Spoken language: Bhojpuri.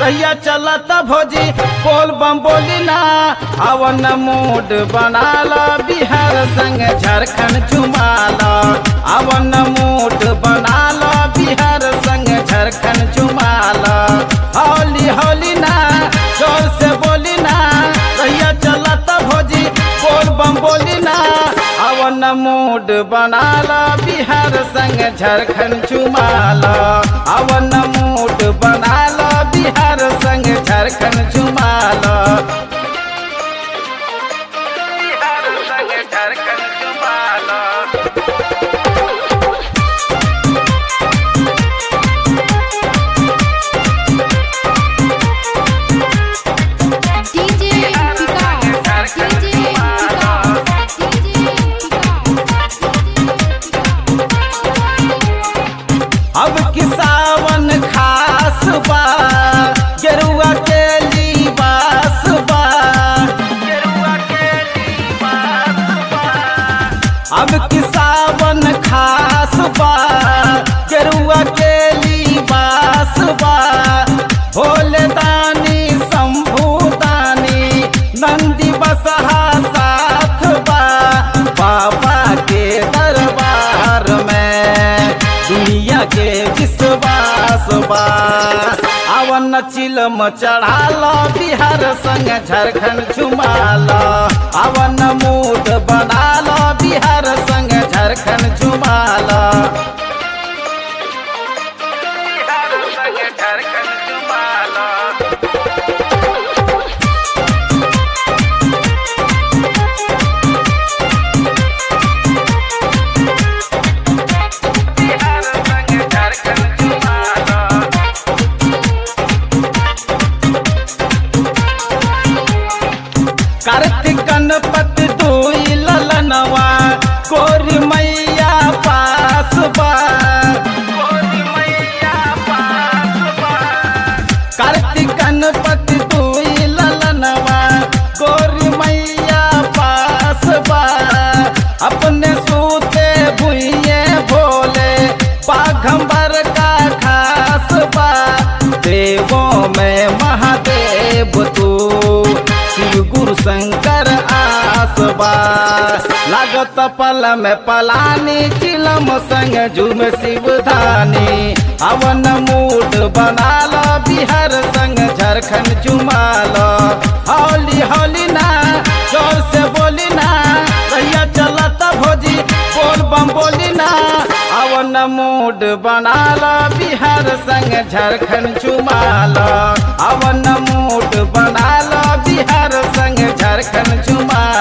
रहिया चलत भोजी बोल बम बोली ना अवन मूड बनाला बिहार संग झारखंड चुमाला अवन मूड बनाला बिहार संग झारखंड चुमाला हौली हौली ना जोर से बोली ना रहिया चलत भोजी बोल बम बोली ना अवन मूड बनाला बिहार संग झारखंड चुमाला अवन मूड बनाला बिहार संग झारखंड चुमाला बिहार संग Jharkhand चुमाला DJ Vikas, DJ Vikas, DJ अब कि सावन खास बा गेरुआ के लिबास बा गेरुआ के लिबास बा अब कि सावन खास बा गेरुआ के लिबास बा भोले दानी शंभू दानी नंदी बसहा साथ बा बाबा के दरबार में दुनिया के विश्वास बा अवन चिलम चढ़ाल बिहार संग झारखंड झुमाल अवन मूड बनाल बिहार संग झारखंड झुमाल बिहार संग झारखंड झुमाल बिहार संग झारखंड झुमाला कार्तिक गणपति दुई ललनवा कोरी मैया पास बा कोरी मैया पास बा कार्तिक गणपति दुई ललनवा कोरी मैया पास बा अपने सूते भुइये भोले पाघंबर का खास बा देवों में महादेव तू शिव गुरु शंकर आसबा लागत पल में पलानी चिलम संग झूम शिवधानी अवन मूड बनाल बिहार संग झारखंड चुमाल हौली हौली ना जोर से बोली ना रहिया चलत भोजी बोल बम बोली ना अवन मूड बनाल बिहार संग झारखंड चुमाल अवन मूड बनाल बिहार संग झारखंड चुमाल